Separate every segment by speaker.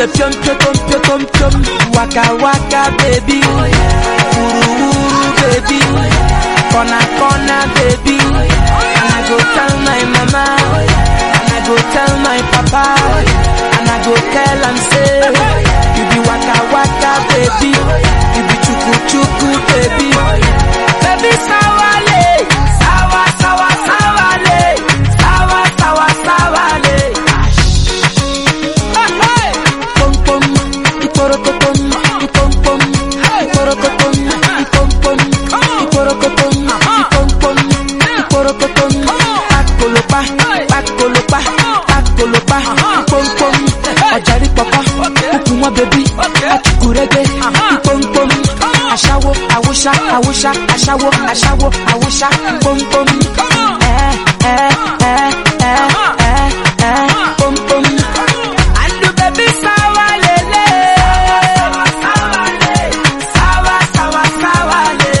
Speaker 1: the pium pium pium pium pium waka waka baby wuru wuru baby corner corner baby and I go tell my mama and I go tell my papa and I go tell am say you be waka waka baby you be chuku chuku baby baby sawale sawa sawa sawale sawa sawa sawale. Pom pom, iporokotom, ipom pom, iporokotom, ipom pom, iporokotom, ipom pom, iporokotom. Pakolopa, pakolopa, pakolopa, ipom pom. Ọ̀jàrí pọ̀pọ̀, kúkú wọn bẹ̀bí, ọ̀kúkúrẹ́gbẹ́, ipom pom. Aṣáwo, àwòṣá, àwòṣá, aṣáwo, aṣáwo, àwòṣá, ipom pom. Ẹ ẹ ẹ ẹ ẹ ẹ pom pom. Andu baby sawa lele Sawa le Sawa sawa sawa le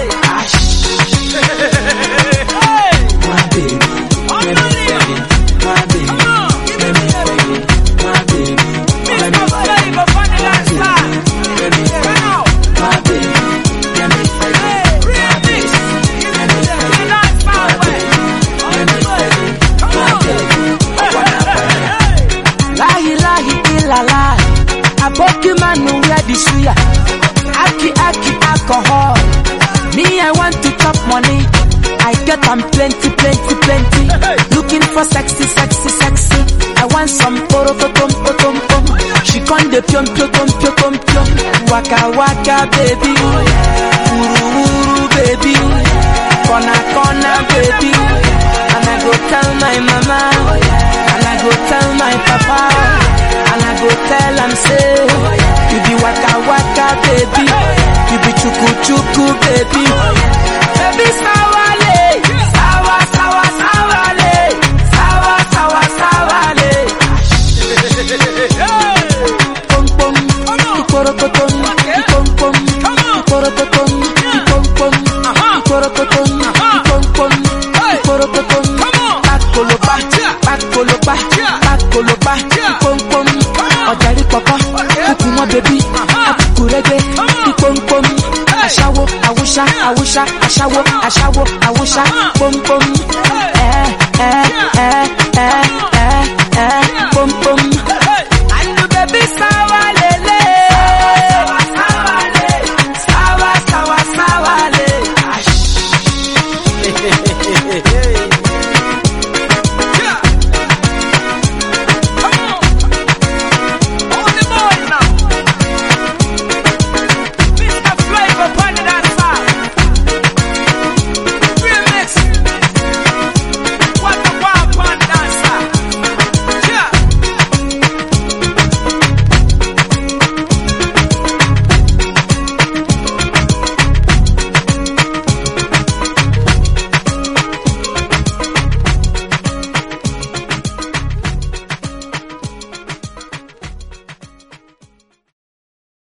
Speaker 1: My baby Let me feel it My baby Let me feel it My baby Let me feel it Let me feel it My baby Let me feel it My baby Let me feel it My baby Let me feel it My baby I wanna feel it Lahi lahi ilala Aboki manu wear the suya Aki aki alcohol Me I want to chop money I get am plenty plenty plenty Looking for sexy sexy sexy I want some poro potom potom pom She con de piom piom piom piom piom piom Waka waka baby Uru uru baby Kona kona baby And I go tell my mama And I go tell my papa And I go tell am say You be waka waka baby You be chuku chuku baby Baby sawale Sawa sawa sawale Sawa sawa sawale Pom pom Iporokotom Ipom pom Iporokotom Ipom pom Iporokotom Ipom pom Iporokotom Pakolopa Pakolopa Pakolopa Ipom pom Ọ̀jàrí pọ̀pọ̀ Kúkú wọn bẹ̀bí Akúkúrẹ́gbẹ́ Ipom pom Aṣáwo Awúṣá Awúṣá Aṣáwo Aṣáwo Awúṣá Pom pom